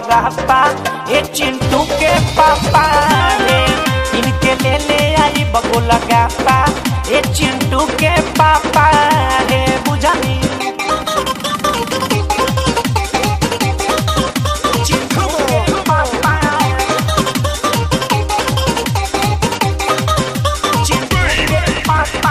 लगापा ए चिंटू के पापा रे इनके ले ले आई बगो लगापा ए चिंटू के पापा रे बुझनी चिंटू के पापा चिंटू के पापा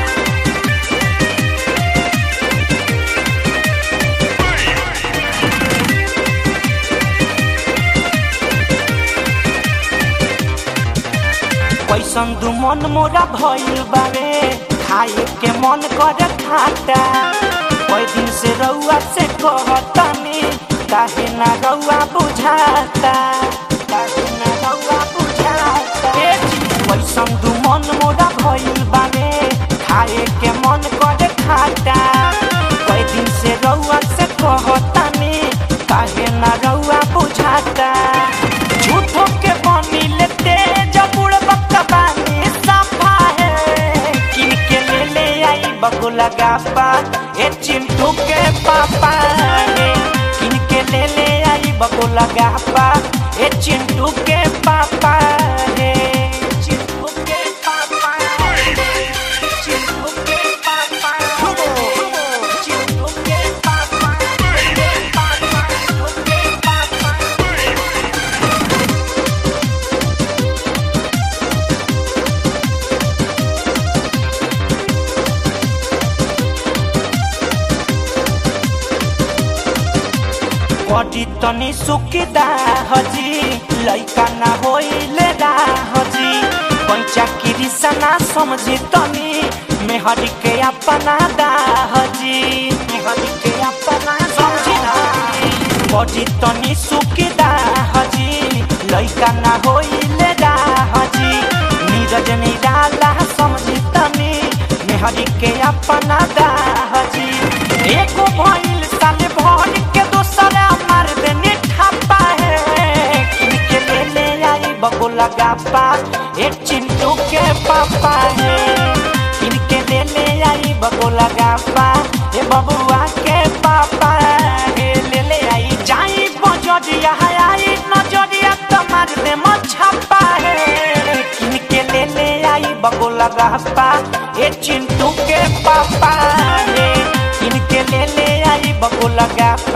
कैसन दू मन मोरा भइल बावे खाए के मन करे खाटा कई दिन से रउआ से कहतनी काहे ना रउआ बुझाता काहे ना रउआ बुझाता ए जी, कैसन दू मन मोरा भइल बावे खाए के मन करे खाटा कई दिन से रउआ से कहतनी काहे ना रउआ बुझाता झूठो के बनी लेते जब उड़ बकबानी सफा है किन के ले ले आई बगो लगा पा ए चिंटू के पापा है किन के ले ले आई बगो लगा पा ए चिंटू के पापा है चिंटू के पापा चिंटू के पापा चिंटू के पापा चिंटू के पापा बड़ी तनी सुकिदा हजी लइका ना होइले रा हजी पंचा किरिसना समझी तनी मेहरी के अपना दा हजी मेहरी के अपना समझी ना बड़ी तनी सुकिदा हजी लइका ना होइले रा हजी नीरज निराला समझी तनी मेहरी के अपना दा हजी एको भइल साले भर के दोसरा मार देने ठापा है किनके ले ले आई बगो लगा पा ए चिंटू के पापा है किनके ले ले आई बगो लगा पा ए बबुआ के पापा है ले ले आई जाई बजरिया है आई नजरिया तो मार दे मछपा है किनके ले ले आई बगो लगा पा ए चिंटू के पापा है इनके ले ले आई बगो लगा